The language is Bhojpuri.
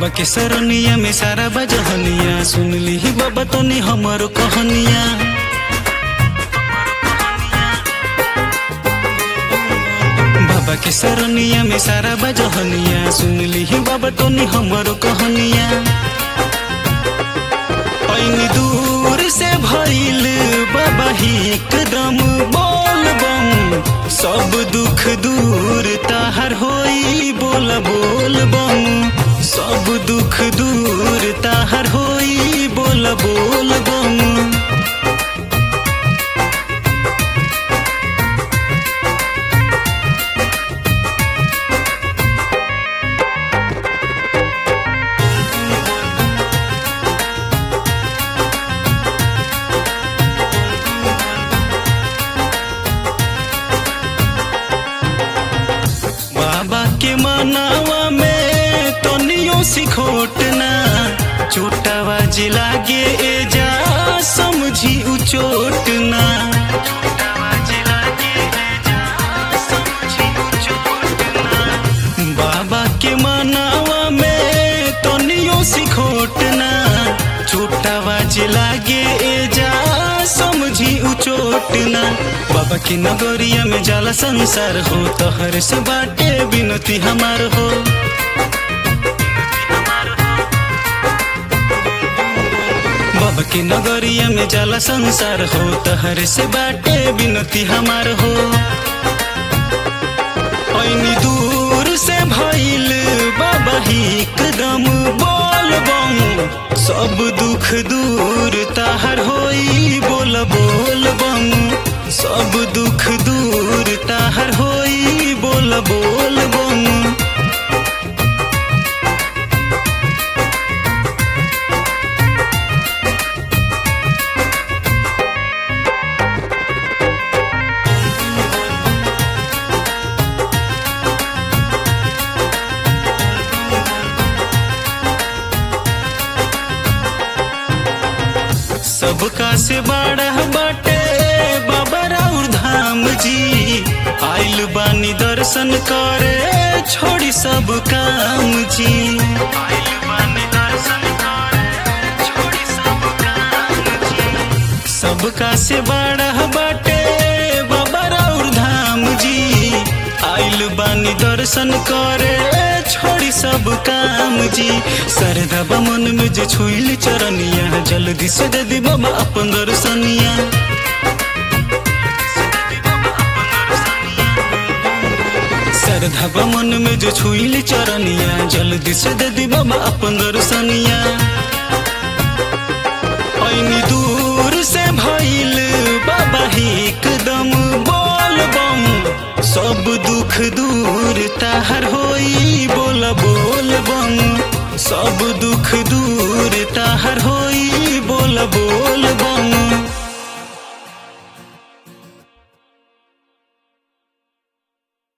के सरनिया में सारा बजहनिया सुन ली बाबा तनी हमर कहनिया बाबा के सरनिया में सारा बजहनिया सुन ली बाबा तनी हमर कहनिया ऐनी दूर से भइल बाबा ही एकदम बोल बम सब दुख दूर ताहर होई बोल बोल बम सब दुख दूर ताहर होई बोल बोल बम बाबा के मनावा में तनियो सिखोटना छोटावा जिला गे ए जा समझी उ चोटना बाबा के मनावा में तनियो सिखोटना छोटावा जिला गे ए जा समझी उ चोटना बाबा की नगरिया में जाला संसार हो तो हर से बाटे बिनती हमार हो बाबा की नगरिया में जाला संसार हो तो हर से बाटे बिनती हमार हो ऐनी दूर से भइल बाबा ही एकदम बोल बम सब दुख दूर ताहर होई बोल बोल बम सब दुख दूर ताहर होई बोल बोल बम सबका से बड़ा बाटे बाबा राउर धाम जी आइल बानी दर्शन करे छोड़ी सब काम जी आइल बानी दर्शन करे छोड़ी सब काम जी सबका से बड़ा बाटे बाबा राउर धाम जी आइल बानी दर्शन करे छोड़ी सब काम जी सरदा मन में जो छुइल चरनिया जल्दी से दे दी बाबा अपन दर्शनिया सरधा मन में जो छुइल चरनिया जल्दी से दे दी बाबा अपन दर्शनिया ऐनी दूर से भइल बाबा ही एकदम बोल बम सब दुख दूर ताहर होई बोल बोल बम सब दुख दूर ताहर होई बोल बोल बम